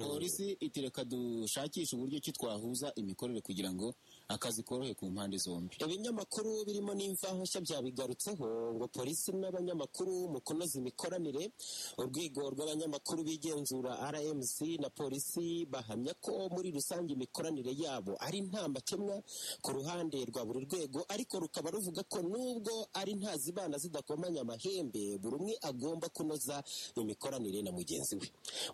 polisi iti reka dushakishe uburyo ki twahuza imikorere kugira ngo akazi korohe ku mpande zombi ibinyamakuru birimo n'imvaho nshya byabigarutseho ngo polisi n'abanyamakuru mu kunoza imikoranire urwego rw'abanyamakuru bigenzura rmc na polisi bahamya ko muri rusange imikoranire yabo ari nta makemwa ku ruhande rwa buri rwego ariko rukaba ruvuga ko nubwo ari nta zibana zidakomanya amahembe buri umwe agomba kunoza imikoranire na mugenzi we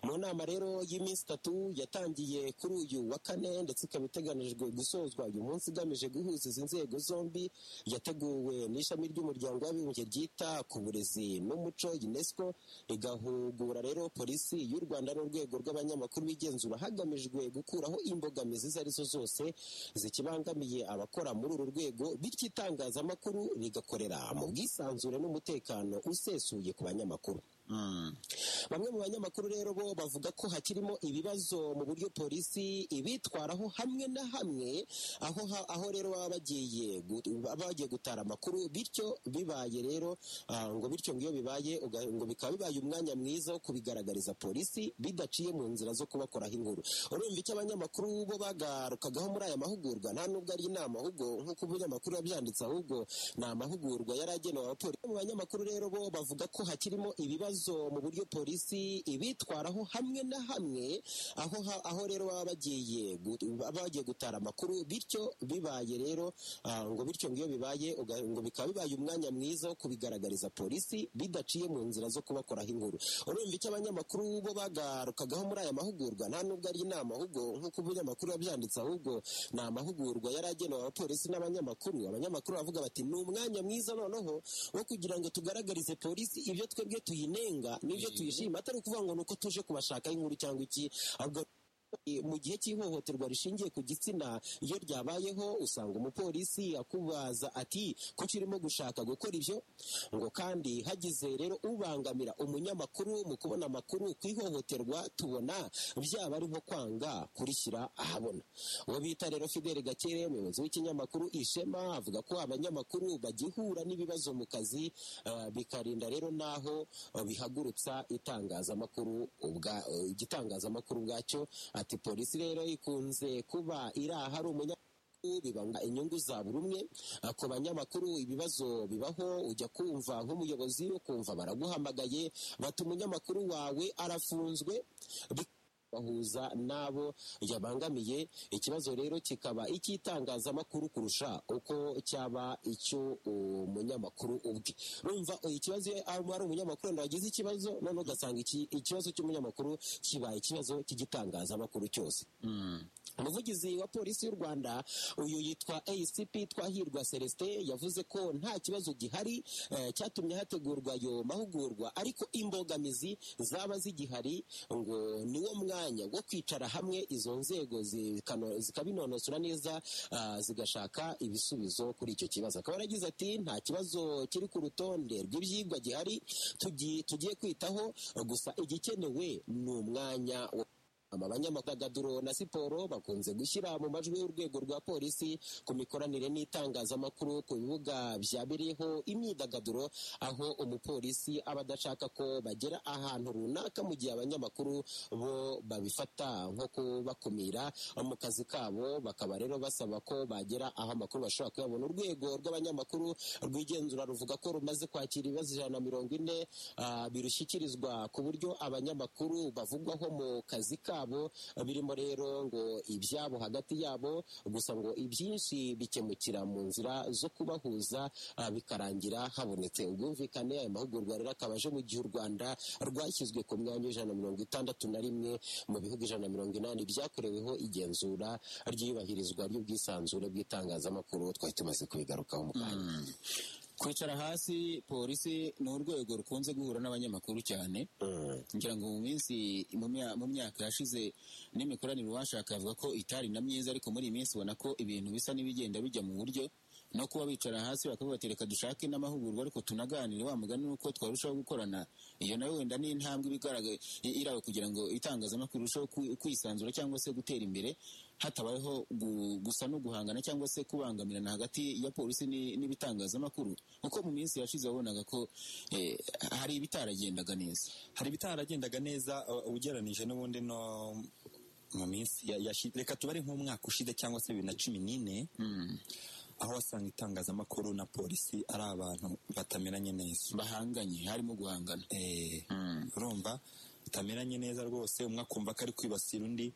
mu nama rero y'iminsi itatu yatangiye kuri uyu wa kane ndetse ikaba iteganijwe gusozwa uyu munsi igamije guhuza izi nzego zombi yateguwe n'ishami ry'umuryango w'abibumbye ryita ku burezi n'umuco unesco rigahugura rero polisi y'u rwanda n'urwego rw'abanyamakuru bigenzura hagamijwe gukuraho imbogamizi izo ari zo zose zikibangamiye abakora muri uru rwego bityo itangazamakuru rigakorera mu bwisanzure n'umutekano usesuye ku banyamakuru bamwe mu banyamakuru rero bo bavuga ko hakirimo ibibazo mu buryo polisi ibitwaraho hamwe na hamwe aho aho rero baba bagiye bagiye gutara amakuru bityo bibaye rero ngo bityo ngo iyo bibaye ngo bikaba bibaye umwanya mwiza wo kubigaragariza polisi bidaciye mu nzira zo kubakoraho inkuru urumva icyo abanyamakuru bo bagarukagaho muri aya mahugurwa nta nubwo ari inama ahubwo nk'uko umunyamakuru yabyanditse ahubwo ni amahugurwa yari agenewe abapolisi mu banyamakuru rero bo bavuga ko hakirimo ibibazo mu buryo polisi ibitwaraho hamwe na hamwe aho aho rero baba bagiye bagiye gutara amakuru bityo bibaye rero ngo bityo ngo iyo bibaye ngo bikaba bibaye umwanya mwiza wo kubigaragariza polisi bidaciye mu nzira zo kubakoraho inkuru urumva icyo abanyamakuru bo bagarukagaho muri aya mahugurwa nta nubwo ari inama ahubwo nk'uko umunyamakuru yabyanditse ahubwo ni amahugurwa yari agenewe abapolisi n'abanyamakuru abanyamakuru bavuga bati ni umwanya mwiza noneho wo kugira ngo tugaragarize polisi ibyo twebwe tuyine nibyo tuyishima atari ukuvuga ngo ni uko tuje kubashakaho inkuru cyangwa iki ahubwo mu gihe cy'ihohoterwa rishingiye ku gitsina iyo ryabayeho usanga umupolisi akubaza ati kuki urimo gushaka gukora ibyo ngo kandi hagize rero ubangamira umunyamakuru mu kubona amakuru ku ihohoterwa tubona byaba ari nko kwanga kurishyira ahabona uwo bita rero fideli gakere umuyobozi w'ikinyamakuru ishema avuga ko abanyamakuru bagihura n'ibibazo mu kazi bikarinda rero n'aho bihagurutsa itangazamakuru igitangazamakuru bwacyo ati polisi rero ikunze kuba iri ahari umunyamakuru bibanga inyungu za buri umwe ku banyamakuru ibibazo bibaho ujya kumva nk'umuyobozi ukumva baraguhamagaye bati umunyamakuru wawe arafunzwe bahuza n'abo yabangamiye ikibazo rero kikaba icy'itangazamakuru kurusha uko cyaba icy'umunyamakuru ubwe rumva ikibazo iyo ari umunyamakuru wenda wagize ikibazo none ugasanga ikibazo cy'umunyamakuru kibaye ikibazo cy'igitangazamakuru cyose umuvugizi wa polisi y'u rwanda uyu yitwa acp twahirwa celestin yavuze ko nta kibazo gihari cyatumye hategurwa ayo mahugurwa ariko imbogamizi zaba zigihari ngo niwo mwanya wo kwicara hamwe izo nzego zikabinonosora neza zigashaka ibisubizo kuri icyo kibazo akaba yaragize ati nta kibazo kiri ku rutonde rw'ibyigwa gihari tugiye kwitaho gusa igikenewe ni umwanya wo abanyamakuru na siporo bakunze gushyira mu majwi y'urwego rwa polisi ku mikoranire n'itangazamakuru ku bibuga byabereyeho imyidagaduro aho umupolisi aba adashaka ko bagera ahantu runaka mu gihe abanyamakuru bo babifata nko kubakumira mu kazi kabo bakaba rero basaba ko bagera aho amakuru bashobora kuyabona urwego rw'abanyamakuru rwigenzura ruvuga ko rumaze kwakira ibibazo ijana na mirongo ine birushyikirizwa ku buryo abanyamakuru bavugwaho mu kazi kabo kabo birimo rero ngo ibyabo hagati yabo gusa ngo ibyinshi bikemukira mu nzira zo kubahuza bikarangira habonetse ubwumvikane aya mahugurwa rero akaba aje mu gihe u rwanda rwashyizwe ku mwanya w'ijana na mirongo itandatu na rimwe mu bihugu ijana na mirongo inani byakoreweho igenzura ry'iyubahirizwa ry'ubwisanzure bw'itangazamakuru twari tumaze kubigarukaho mu kanya kwicara hasi polisi ni urwego rukunze guhura n'abanyamakuru cyane ngira ngo mu minsi mu myaka yashize n'imikoranire uwashaka avuga ko itari na myiza ariko muri iyi minsi ubona ko ibintu bisa n'ibigenda bijya mu buryo no kuba bicara hasi bakabatereka dushake n'amahugurwa ariko tunaganire wa mugani nuko twarushaho gukorana iyo nawe wenda ni intambwe ibigaragaye irawe kugira ngo itangazamakuru rirusheho kwisanzura cyangwa se gutera imbere hatabayeho gusa no guhangana cyangwa se kubangamirana hagati ya polisi n'ibitangazamakuru kuko mu minsi yashize wabonaga ko hari ibitaragendaga neza hari ibitaragendaga neza ugereranije n'ubundi no mu minsi ya- yashi- reka tubare nk'umwaka ushize cyangwa se bibiri na cumi n'ine Mm. aho wasanga itangazamakuru na polisi ari abantu batameranye neza bahanganye harimo guhangana Eh, Mm. urumva batameranye neza rwose umwe akumva ko ari kwibasira undi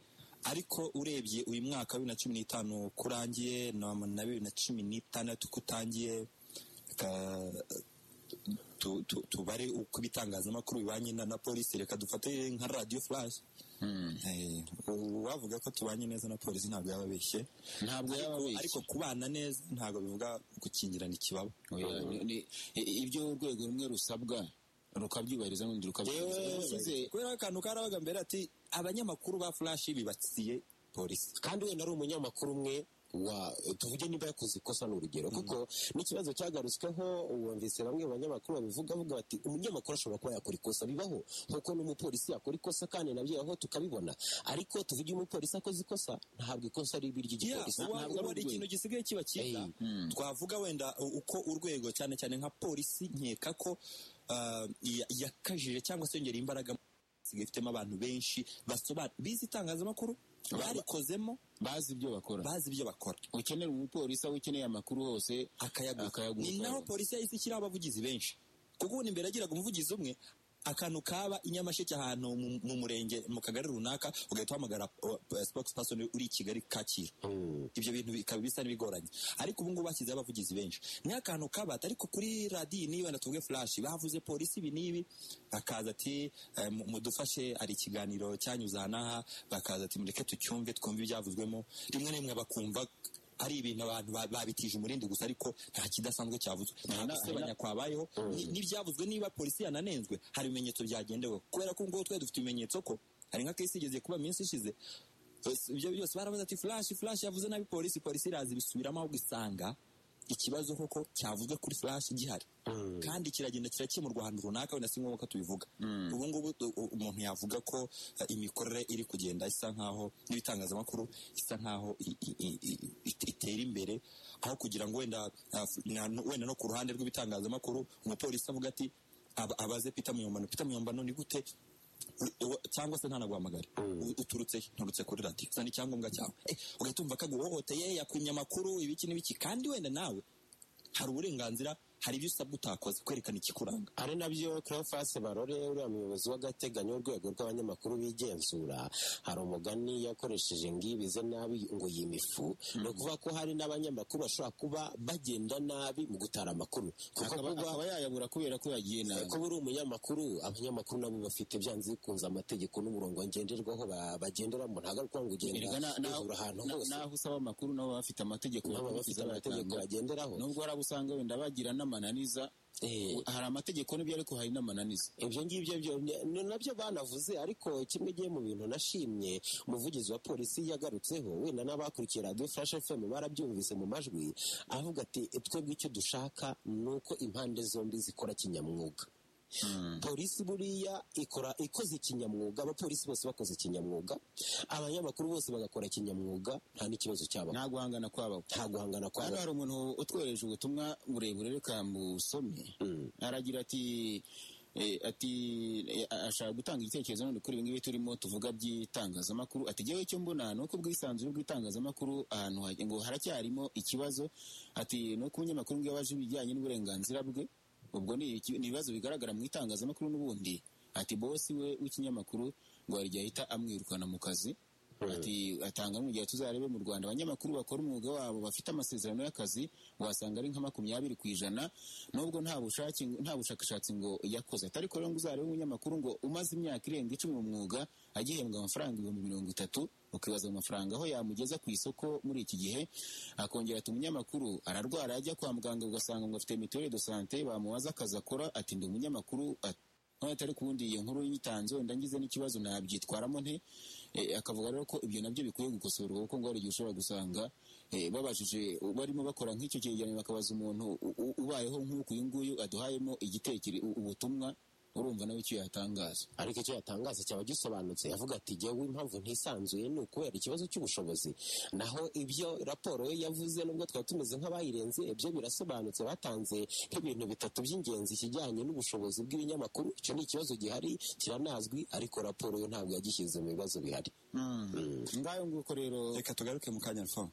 ariko urebye uyu mwaka wa bibiri na cumi n'itanu ko urangiye na- na bibiri na cumi n'itandatu ko utangiye reka, tu- tu- tubare uko ibitangazamakuru bibanye na na polisi reka dufate nka radiyo furashi Mm. Eh, uwavuga ko tubanye neza na polisi ntabwo yaba abeshye ntabwo yaba Ariko- abeshya ariko kubana neza ntabwo bivuga gukingirana ikibaba Oya, ni- ni- i- ibyo urwego rumwe rusabwa rukabyubahiriza n'urundi rukabyubahiriza Yewe, Yashyize kubera akantu karabaga mbere ati abanyamakuru ba furashi bibatsiye polisi kandi wenda ari umunyamakuru umwe wa tuvuge niba yakoze ikosa ni urugero kuko n'ikibazo cyagarutsweho wumvise bamwe mu banyamakuru babivuga bavuga bati umunyamakuru ashobora kuba yakora ikosa bibaho nk'uko n'umupolisi yakora ikosa kandi nabyo aho tukabibona ariko tuvuge umupolisi akoze ikosa ntabwo ikosa ari ibi ry'igipolisi Yeah, uwa- ntabwo ari ubu hari urwego ikintu gisigaye kiba cyiza Hey, twavuga wenda u- uko urwego cyane cyane nka polisi nkeka ko ah, ya- yakajije cyangwa se yongera imbaraga isigaye ifitemo abantu benshi basobanura bize itangazamakuru barikozemo bazi ibyo bakora bazi ibyo bakora ukenera umupolisi aho ukeneye amakuru hose akayaguha Akayaguha. ni naho polisi yahise ishyiraho abavugizi benshi kuko ubu imbere yagiraga umuvugizi umwe akantu kaba i nyamasheke ahantu mu- mu murenge mu kagari runaka ugahita uhamagara spokesperson uri i kigali kacyiru Mm. ibyo bintu bikaba bisa n'ibigoranye ariko ubu ngubu bashyizeho abavugizi benshi niyo akantu kabata ariko kuri radiyo niyo wenda tuvuge furashi bavuze polisi ibi n'ibi bakaza ati eh, mu- mudufashe hari ikiganiro cyanyuze aha n'aha bakaza ati mureke tucyumve twumve ibyavuzwemo rimwe na rimwe bakumva ari ibintu abantu ba- babitije umurindi gusa ariko nta kidasanzwe cyavuze nta na- gusebanya kwabayeho ni- n'ibyavuzwe niba polisi yananenzwe hari ibimenyetso byagendewe kubera ko ngubu twari dufite ibimenyetso ko hari nka kesi igeze kuba iminsi ishize Bose- ibyo byose baravuze ati furashi furashi yavuze nabi polisi polisi iraza ibisubiramo ahubwo isanga ikibazo koko cyavuzwe kuri furashi gihari kandi kiragenda kirakemurwa ahantu runaka wenda si ngombwa ko tubivuga ubu ngubu u- u- umuntu yavuga ko eh, imikorere iri kugenda isa nkaho n'ibitangazamakuru isa nkaho i- i- i- i- it- itera imbere aho kugira ngo wenda ah, f- na- no- wenda no ku ruhande rw'ibitangazamakuru umupolisi avuga ati aba- abaze pita muyombano pita muyombano ni gute u- u- cyangwa se ntanaguhamagare U- uturutse he? nturutse kuri radiyo zana icyangombwa cyawe Eh, ugahita umva kaguhohoteye yakunye amakuru ibiki n'ibiki kandi wenda nawe hari uburenganzira hari ibyo usabwa utakoze kwerekana ikikuranga ari nabyo Cleophas Barore uriya muyobozi w'agateganyo w'urwego rw'abanyamakuru bigenzura hari umugani yakoresheje ngo ibize nabi ngo yima ifu ni ukuvuga ko hari n'abanyamakuru bashobora kuba bagenda nabi mu gutara amakuru kuko akaba kuba akaba yayabura kubera ko yagiye nabi kuba uri umunyamakuru abanyamakuru nabo bafite byanze bikunze amategeko n'umurongo ngenderwaho ba- bagenderamo ntabwo ari ukuvuga ngo ugenda Erega na- na- ujura ahantu na- hose naho usaba amakuru nabo baba bafite amategeko baba bafite bakurikiza amategeko bagatanga. bagenderaho nubwo hari abo usanga wenda bagira n'amananiza Eh. hari amategeko n'ibyo ariko hari n'amananiza ibyo ngibyo byo ni nabyo banavuze ariko kimwe gihe mu bintu nashimye umuvugizi wa polisi yagarutseho wenda n'abakurikiye radiyo furashi efemu barabyumvise mu majwi avuga ati twebwe icyo dushaka ni uko impande zombi zikora kinyamwuga polisi buriya ikora ikoze kinyamwuga abapolisi bose bakoze kinyamwuga abanyamakuru bose bagakora kinyamwuga nta n'ikibazo cyaba nta guhangana kwabo nta guhangana hano kwabo hari umuntu utwohereje ubutumwa burebure reka mbusome Mm. aragira ati eh, ati eh, a- ashaka gutanga igitekerezo none kuri ibi ngibi turimo tuvuga by'itangazamakuru ati jyewe icyo mbona ni uko ubwisanzure bw'itangazamakuru ahantu hajya ngo haracyarimo ikibazo ati ni uko umunyamakuru ngo iyo abaje ibijyanye n'uburenganzira bwe ubwo ni iki- ni ibibazo bigaragara mu itangazamakuru n'ubundi ati bosi we w'ikinyamakuru ngo hari igihe ahita amwirukana mu kazi ati atanga n'urugero tuzarebe mu rwanda abanyamakuru bakora umwuga wabo bafite amasezerano y'akazi wasanga ari nka makumyabiri ku ijana nubwo nta bushake nta bushakashatsi ngo yakoze atari ko rero ngo uzarebe umunyamakuru ngo umaze imyaka irenga icumi mu mwuga agihembwa amafaranga ibihumbi mirongo itatu ukibaza mu mafaranga aho yamugeza ku isoko muri iki gihe akongera ati umunyamakuru ararwara ajya kwa muganga ugasanga ngo afite mituweli de sante bamubaza akazi akora ati ndi umunyamakuru ati none atari kubundi iyo nkuru yitanze wenda ngize n'ikibazo nabyitwaramo nte Eh, akavuga rero ko ibyo nabyo bikwiye gukosorwa kuko ngo hari igihe ushobora gusanga eh, babajije barimo bakora nk'icyo cyegeranyo bakabaza umuntu u- u- ubayeho nk'uku uyu nguyu aduhayemo igitekerezo ubutumwa urumva nawe icyo yatangaza ariko icyo yatangaza cyaba gisobanutse yavuga ati jyewe impamvu ntisanzuye ni ukubera ikibazo cy'ubushobozi naho ibyo raporo ye yavuze nubwo twari tumeze nk'abayirenze ibyo birasobanutse batanze nk'ibintu bitatu by'ingenzi ikijyanye n'ubushobozi bw'ibinyamakuru icyo ni ikibazo gihari kiranazwi ariko raporo ye ntabwo yagishyize mu bibazo bihari Mm. ngayo nguko rero reka tugaruke mu kanya alfa